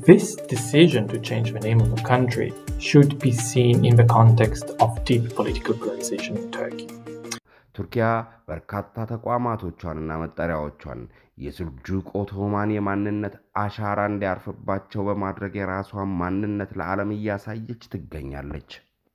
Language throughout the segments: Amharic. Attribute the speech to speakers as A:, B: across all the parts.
A: This decision to change the name of the country should be seen in the context of deep political polarization in Turkey.
B: ቱርኪያ በርካታ ተቋማቶቿንና መጠሪያዎቿን የስልጁቅ ኦቶማን የማንነት አሻራ እንዲያርፍባቸው በማድረግ የራሷን ማንነት ለዓለም እያሳየች ትገኛለች።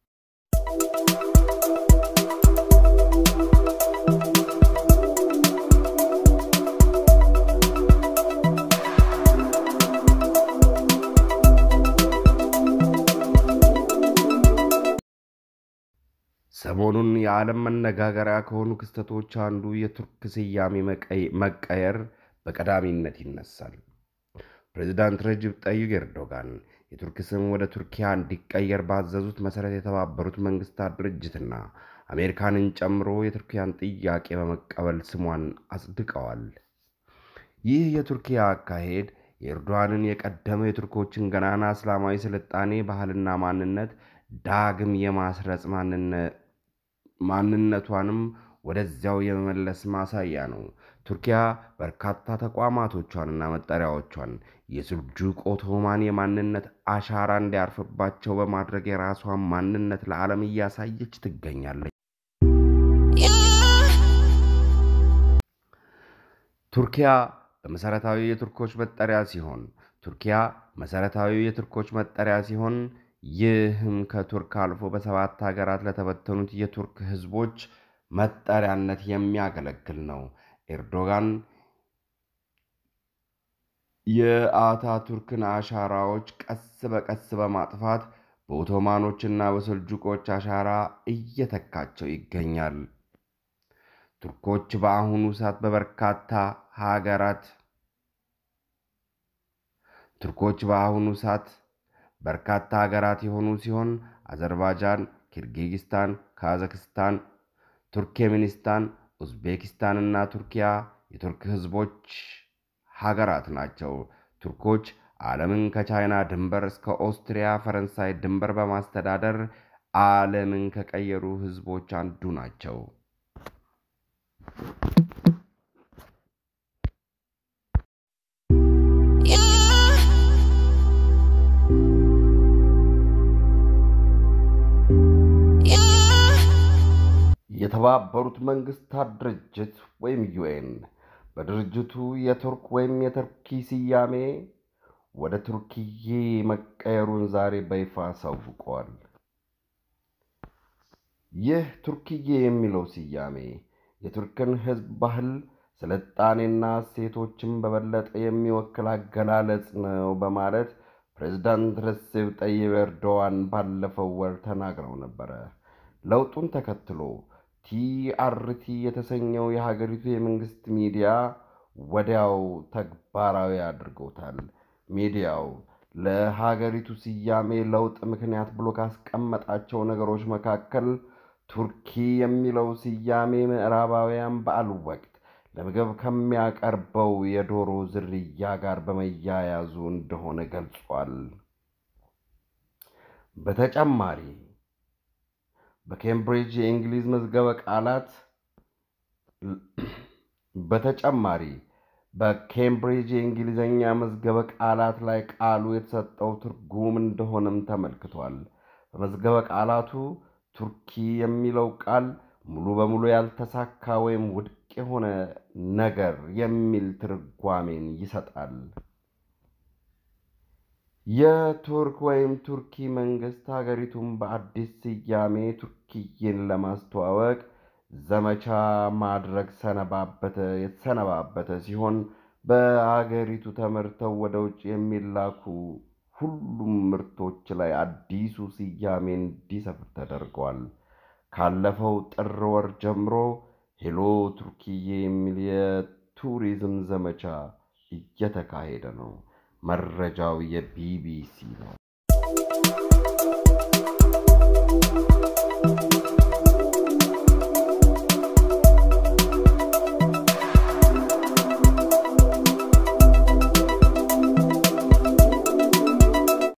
B: ሰሞኑን የዓለም መነጋገሪያ ከሆኑ ክስተቶች አንዱ የቱርክ ስያሜ መቀየር በቀዳሚነት ይነሳል። ፕሬዚዳንት ረጅብ ጠይብ ኤርዶጋን የቱርክ ስም ወደ ቱርኪያ እንዲቀየር ባዘዙት መሠረት የተባበሩት መንግስታት ድርጅትና አሜሪካንን ጨምሮ የቱርኪያን ጥያቄ በመቀበል ስሟን አጽድቀዋል። ይህ የቱርኪያ አካሄድ የኤርዶዋንን የቀደመ የቱርኮችን ገናና እስላማዊ ስልጣኔ ባህልና ማንነት ዳግም የማስረጽ ማንነቷንም ወደዚያው የመመለስ ማሳያ ነው። ቱርኪያ በርካታ ተቋማቶቿንና መጠሪያዎቿን የስልጁቅ ኦቶማን የማንነት አሻራ እንዲያርፍባቸው በማድረግ የራሷን ማንነት ለዓለም እያሳየች ትገኛለች። ቱርኪያ በመሰረታዊ የቱርኮች መጠሪያ ሲሆን ቱርኪያ መሰረታዊ የቱርኮች መጠሪያ ሲሆን ይህም ከቱርክ አልፎ በሰባት ሀገራት ለተበተኑት የቱርክ ህዝቦች መጠሪያነት የሚያገለግል ነው። ኤርዶጋን የአታቱርክን አሻራዎች ቀስ በቀስ በማጥፋት በኦቶማኖችና በሰልጁቆች አሻራ እየተካቸው ይገኛል። ቱርኮች በአሁኑ ሰዓት በበርካታ ሀገራት ቱርኮች በአሁኑ ሰዓት በርካታ ሀገራት የሆኑ ሲሆን አዘርባይጃን፣ ኪርጊዝስታን፣ ካዛክስታን፣ ቱርክሜኒስታን፣ ኡዝቤኪስታን እና ቱርኪያ የቱርክ ህዝቦች ሀገራት ናቸው። ቱርኮች ዓለምን ከቻይና ድንበር እስከ ኦስትሪያ፣ ፈረንሳይ ድንበር በማስተዳደር ዓለምን ከቀየሩ ህዝቦች አንዱ ናቸው። የተባበሩት መንግስታት ድርጅት ወይም ዩኤን በድርጅቱ የቱርክ ወይም የተርኪ ስያሜ ወደ ቱርክዬ መቀየሩን ዛሬ በይፋ አሳውቀዋል። ይህ ቱርክዬ የሚለው ስያሜ የቱርክን ህዝብ ባህል፣ ስልጣኔና እሴቶችን በበለጠ የሚወክል አገላለጽ ነው በማለት ፕሬዝዳንት ረሴፕ ጠይብ ኤርዶዋን ባለፈው ወር ተናግረው ነበረ። ለውጡን ተከትሎ ቲአርቲ የተሰኘው የሀገሪቱ የመንግስት ሚዲያ ወዲያው ተግባራዊ አድርጎታል። ሚዲያው ለሀገሪቱ ስያሜ ለውጥ ምክንያት ብሎ ካስቀመጣቸው ነገሮች መካከል ቱርኪ የሚለው ስያሜ ምዕራባውያን በዓል ወቅት ለምግብ ከሚያቀርበው የዶሮ ዝርያ ጋር በመያያዙ እንደሆነ ገልጿል። በተጨማሪ በኬምብሪጅ የእንግሊዝ መዝገበ ቃላት በተጨማሪ በኬምብሪጅ የእንግሊዝኛ መዝገበ ቃላት ላይ ቃሉ የተሰጠው ትርጉም እንደሆነም ተመልክቷል። በመዝገበ ቃላቱ ቱርኪ የሚለው ቃል ሙሉ በሙሉ ያልተሳካ ወይም ውድቅ የሆነ ነገር የሚል ትርጓሜን ይሰጣል። የቱርክ ወይም ቱርኪ መንግስት ሀገሪቱን በአዲስ ስያሜ ቱርክዬን ለማስተዋወቅ ዘመቻ ማድረግ ሰነባበተ የተሰነባበተ ሲሆን በሀገሪቱ ተመርተው ወደ ውጭ የሚላኩ ሁሉም ምርቶች ላይ አዲሱ ስያሜ እንዲሰፍር ተደርገዋል። ካለፈው ጥር ወር ጀምሮ ሄሎ ቱርክዬ የሚል የቱሪዝም ዘመቻ እየተካሄደ ነው። መረጃው የቢቢሲ ነው።